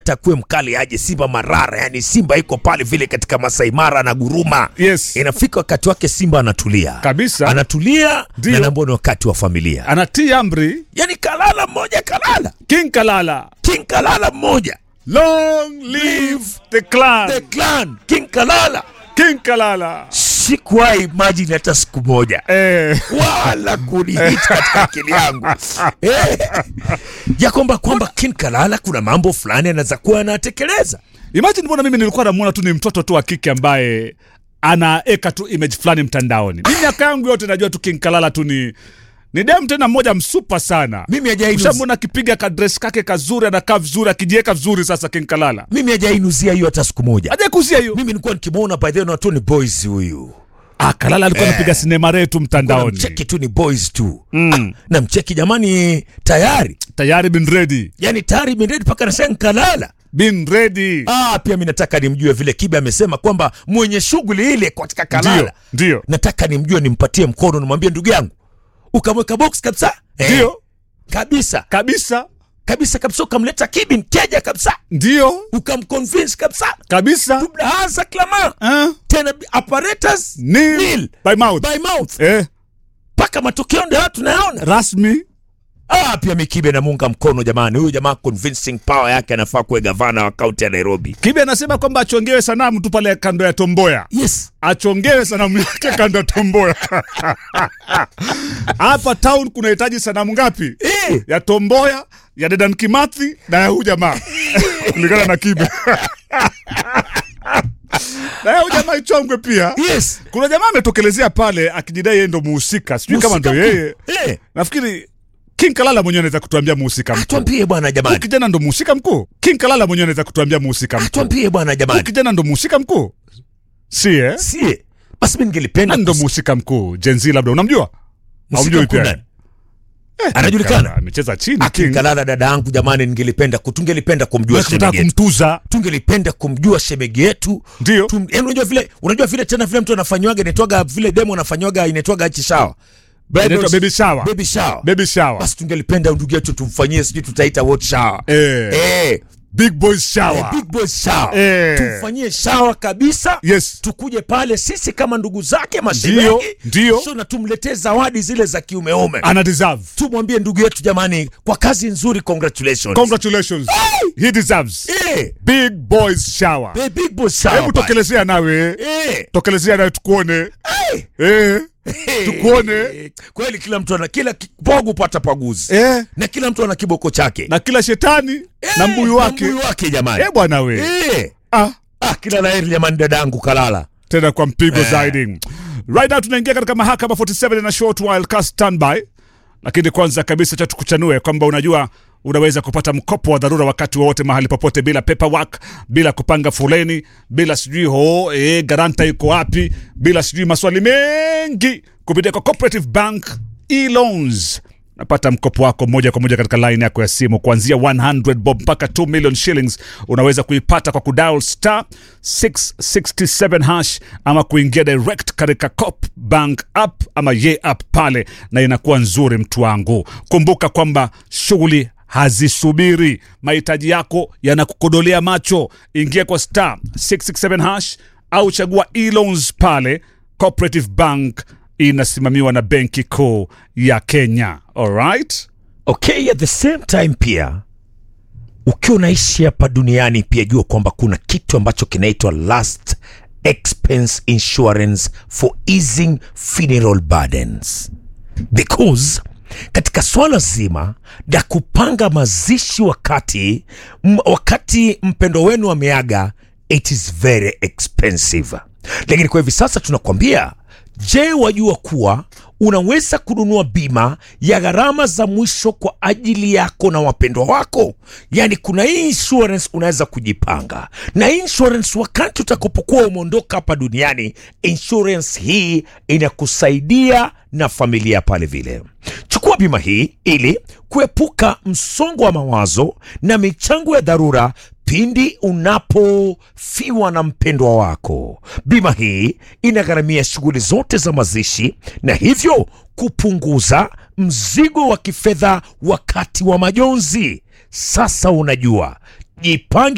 takuwe mkali aje Simba marara, yani Simba iko pale vile katika Masai Mara na guruma. Yes. Inafika wakati wake Simba anatulia Kabisa. anatulia Ndio. na naambao ni wakati wa familia, anatii amri yani kalala mmoja kalala, king kalala King kalala mmoja, long live the clan the clan King kalala. king kalala Sikuwahi imagine hata siku moja eh. wala kunihit katika akili yangu eh, ya kwamba kwamba King Kalala kuna mambo fulani anaweza kuwa anatekeleza. Imagine mbona mimi nilikuwa namuona tu ni mtoto tu wa kike ambaye anaeka tu image fulani mtandaoni. Mimi miaka yangu yote najua tu King Kalala tu ni ni dem tena mmoja msupa sana. Mimi hajainuz- Ushamwona akipiga kadres kake kazuri, anakaa vizuri, akijiweka vizuri. Sasa King Kalala Mimi hajainuzia hiyo hata siku moja. aje kuzia hiyo. Mimi nilikuwa nikimwona by the way na tu ni boys huyu Ah, Kalala alikuwa anapiga sinema retu mtandaoni, mcheki tu ni boys tu Mm. na mcheki jamani, tayari tayari been ready, yani tayari miredi mpaka nasema Kalala. been ready. Ah, pia mi nataka nimjue vile Kibe amesema kwamba mwenye shughuli ile katika Kalala, Ndio, ndio, nataka nimjue, nimpatie mkono, nimwambie ndugu yangu, ukamweka box kabisa Eh, ndio kabisa kabisa, kabisa kabisa, ukamleta Kibi mteja kabisa, ndio ukamconvince kabisa, kabisa. hasa klama Eh? tena apparatus Nil nil by mouth by mouth eh, mpaka matokeo ndio tunayaona. rasmi Ah, pia Mikibe namunga mkono jamani, huyu jamaa convincing power yake anafaa kuwe gavana wa kaunti ya Nairobi. Kibe anasema kwamba achongewe sanamu tu pale kando ya Tomboya, Yes, achongewe sanamu yake kando ya Tomboya. Hapa town kunahitaji sanamu ngapi? eh, Ya Tomboya, ya Dedan Kimathi na ya huyu jamaa kulingana na Kibe na ya huyu jamaa ichongwe pia. yes. Kuna jamaa ametokelezea pale akijidai yeye ndo muhusika, sijui kama ndo Mhusika yeye. mkuu. Eh, Nafikiri King Kalala mwenyewe anaweza kutuambia muhusika mkuu. atuambie bwana Huyu jamani, kijana ndo muhusika mkuu. King Kalala mwenyewe anaweza kutuambia muhusika mkuu. atuambie bwana Huyu jamani, kijana ndo muhusika mkuu, si eh? sie basi, mimi ningelipenda Nani ndo kus- muhusika mkuu? Gen Z labda unamjua? mhusika Haumjui mkuu pia? nani? Anajulikana Kalala, Amecheza chini King King. Kalala, dada yangu jamani, ningelipenda ku- tungelipenda kumjua Wewe kutaka shemeji yetu, kumtuza. tungelipenda kumjua shemeji yetu Ndio. Tum- yaani unajua vile unajua vile tena vile mtu anafanywaga inaitwaga vile demo anafanywaga inaitwaga hichi shawa Inaitwa baby shower. baby shower Baby shower. basi tungelipenda ndugu yetu tumfanyie sijui tutaita what shower Eh, eh big boys eh, shower. big boy shower Eh. tumfanyie shower kabisa Yes. tukuje pale sisi kama ndugu zake Ndio, mashemeji ndio. so na tumletee zawadi zile za kiumeume Ana deserve. tumwambie ndugu yetu jamani kwa kazi nzuri congratulations Congratulations. He deserves. eh Big boys shower. eh, big boy shower Hebu pale. tokelezea nawe. eh Tokelezea nawe tukuone. eh Eh. Tukuone. Eh, kweli kila mtu ana kila ki- pogu pata paguzi Eh. na kila mtu ana kiboko chake Na kila shetani Eh, na mbuyu wake. mbuyu wake jamani Eh bwana we. eh Ah. ah kila laheri jamani dadangu kalala tena kwa mpigo zaidi. Right now tunaingia katika mahakama 47 na short while cast standby, lakini kwanza kabisa cha tukuchanue kwamba unajua unaweza kupata mkopo wa dharura wakati wowote mahali popote bila paperwork, bila kupanga foleni, bila sijui ho eh, garanta iko wapi, bila sijui maswali mengi kupitia kwa Cooperative Bank e-loans napata mkopo wako moja kwa moja katika line yako ya simu kuanzia 100 bob mpaka 2 million shillings unaweza kuipata kwa kudial star 667 hash ama kuingia direct katika cop bank app ama ye app pale na inakuwa nzuri mtu wangu kumbuka kwamba shughuli hazisubiri mahitaji yako yanakukodolea macho ingia kwa star 667 hash au chagua e-loans pale cooperative bank inasimamiwa na benki kuu ya kenya alright okay at the same time pia ukiwa unaishi hapa duniani pia jua kwamba kuna kitu ambacho kinaitwa last expense insurance for easing funeral burdens because katika swala zima la kupanga mazishi wakati m, wakati mpendo wenu ameaga it is very expensive lakini kwa hivi sasa tunakwambia je wajua kuwa unaweza kununua bima ya gharama za mwisho kwa ajili yako na wapendwa wako yaani kuna hii insurance unaweza kujipanga na hii insurance wakati utakapokuwa umeondoka hapa duniani insurance hii inakusaidia na familia pale vile chukua bima hii ili kuepuka msongo wa mawazo na michango ya dharura pindi unapofiwa na mpendwa wako. Bima hii inagharamia shughuli zote za mazishi na hivyo kupunguza mzigo wa kifedha wakati wa majonzi. Sasa unajua, jipange